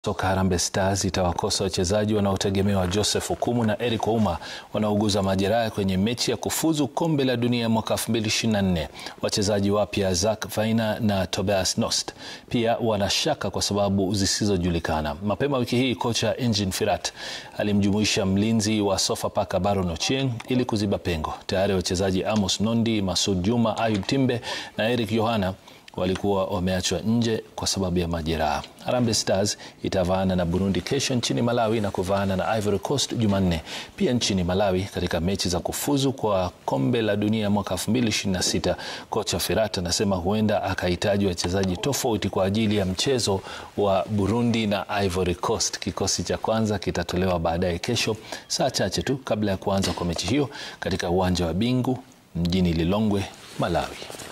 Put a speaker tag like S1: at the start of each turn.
S1: Soka Harambee Stars itawakosa wachezaji wanaotegemewa Joseph Okumu na Eric Ouma wanaouguza majeraha kwenye mechi ya kufuzu kombe la dunia mwaka 2024. Wachezaji wapya Zak Faina na Tobias Nost pia wanashaka kwa sababu zisizojulikana. Mapema wiki hii kocha Engin Firat alimjumuisha mlinzi wa Sofapaka Baron Ochieng ili kuziba pengo. Tayari wachezaji Amos Nondi, Masud Juma, Ayub Timbe na Eric Yohana walikuwa wameachwa nje kwa sababu ya majeraha. Harambee Stars itavaana na Burundi kesho nchini Malawi na kuvaana na Ivory Coast Jumanne pia nchini Malawi katika mechi za kufuzu kwa kombe la dunia mwaka 2026. Kocha Firat anasema huenda akahitaji wachezaji tofauti kwa ajili ya mchezo wa Burundi na Ivory Coast. Kikosi cha kwanza kitatolewa baadaye kesho, saa chache tu kabla ya kuanza kwa mechi hiyo katika uwanja wa Bingu mjini Lilongwe, Malawi.